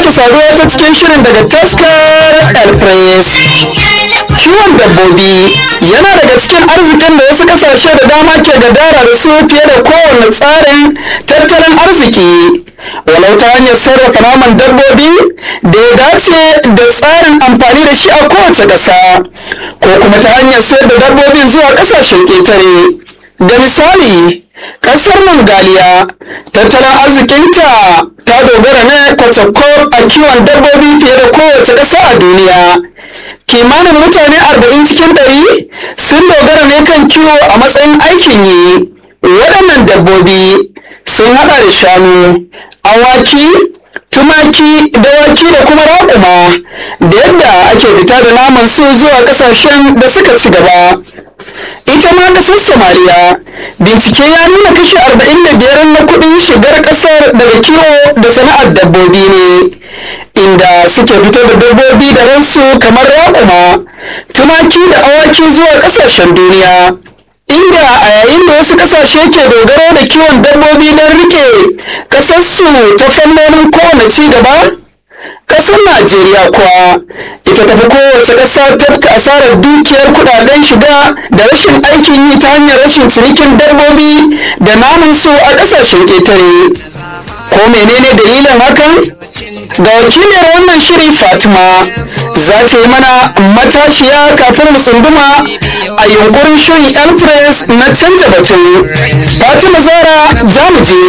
sake saduwa ta cikin shirin daga taskar elpress kiwon dabbobi yana daga cikin arzikin da wasu kasashe da dama ke gadara da su fiye da kowane tsarin tattalin arziki walau ta hanyar sarrafa naman dabbobi da ya dace da tsarin amfani da shi a kowace ƙasa ko kuma ta hanyar sayar da dabbobin zuwa ƙasashen ƙetare da misali ƙasar mongoliya tattalin arzikinta ta dogara ne kwatsakko a kiwon dabbobi fiye da kowace ƙasa a duniya kimanin mutane 40 cikin 100 sun dogara ne kan kiwo a matsayin aikin yi waɗannan dabbobi sun haɗa da shanu awaki tumaki dawaki da kuma raƙuma da yadda ake fita da naman su zuwa ƙasashen da suka ci gaba ita ma ƙasar somaliya bincike ya nuna kashi 45 na kuɗin shigar ƙasar daga kiwo da sana'ar dabbobi ne inda suke fito da dabbobi da ransu kamar raƙuma tumaki da awaki zuwa ƙasashen duniya inda a yayin da wasu ƙasashe ke dogaro da kiwon dabbobi don rike ƙasarsu ta fannonin kowane ci gaba ƙasar najeriya kuwa ita tafi kowace ƙasa tafka asarar dukiyar kudaden shiga da rashin aikin yi ta hanyar rashin cinikin dabbobi da namun su a ƙasashen ƙetare ko menene dalilin hakan ga wakiliyar wannan shiri fatima za ta yi mana matashiya kafin mu tsunduma a yunkurin shirin elpress na canja batu fatima zara za mu je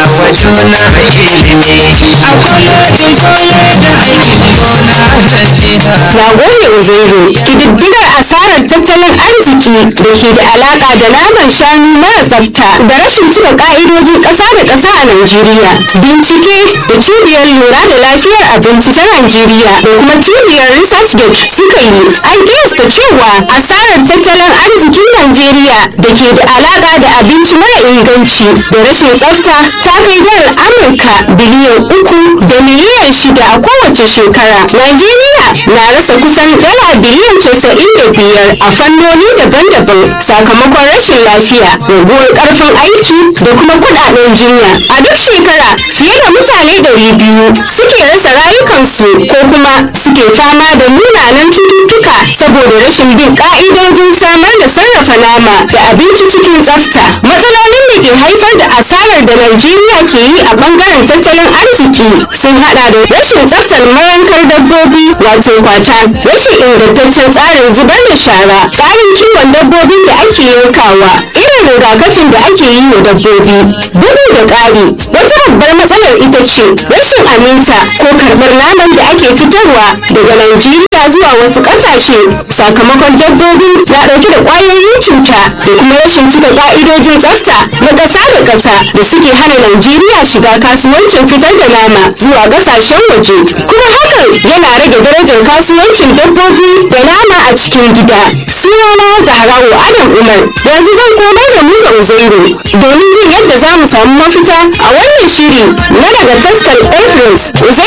Nagode Uzairu, ƙididdigar asarar tattalin arziki da ke da alaƙa da naman shanu mara tsafta da rashin cika ƙa'idojin ƙasa da ƙasa a Najeriya. Bincike da cibiyar lura da lafiyar abinci ta Najeriya da kuma cibiyar ResearchGate suka yi an kiyasta cewa asarar tattalin arzikin Najeriya da ke da alaƙa da abinci mara inganci da rashin tsafta ta kai dalar Amurka biliyan uku da miliyan shida a kowace shekara. Najeriya na rasa kusan dala biliyan casa'in da biyar a fannoni daban-daban sakamakon rashin lafiya raguwar ƙarfin aiki da kuma kuɗaɗen jinya. A duk shekara fiye da mutane ɗari biyu suke rasa rayukansu ko kuma suke fama da munanan cututtuka saboda rashin bin ƙa'idojin samar da sarrafa nama da abinci cikin tsafta. Matsalolin da ke haifar da asarar da Najeriya ke yi a ɓangaren tattalin arziki sun haɗa da rashin tsaftar marankar dabbobi wato kwata, rashin ingantaccen tsarin zubar da shara, tsarin kiwon dabbobin da ake yankawa, irin rigakafin da ake yi wa dabbobi. Bugu da ƙari, wata babbar matsalar ita ce rashin aminta ko karɓar naman da ake fitarwa daga Najeriya zuwa wasu ƙasashe sakamakon dabbobi na ɗauke da ƙwayoyin cuta da kuma rashin cika ƙa'idojin tsafta na ƙasa da ƙasa da suke hana Najeriya shiga kasuwancin fitar da nama zuwa ƙasashen waje. Kuma hakan yana rage darajar kasuwancin dabbobi da nama a cikin gida. Sunana Zahrawu Adam Umar yanzu zan komar da mu ga Uzairu domin jin yadda za mu samu mafita a wannan shiri na daga taskar Everest.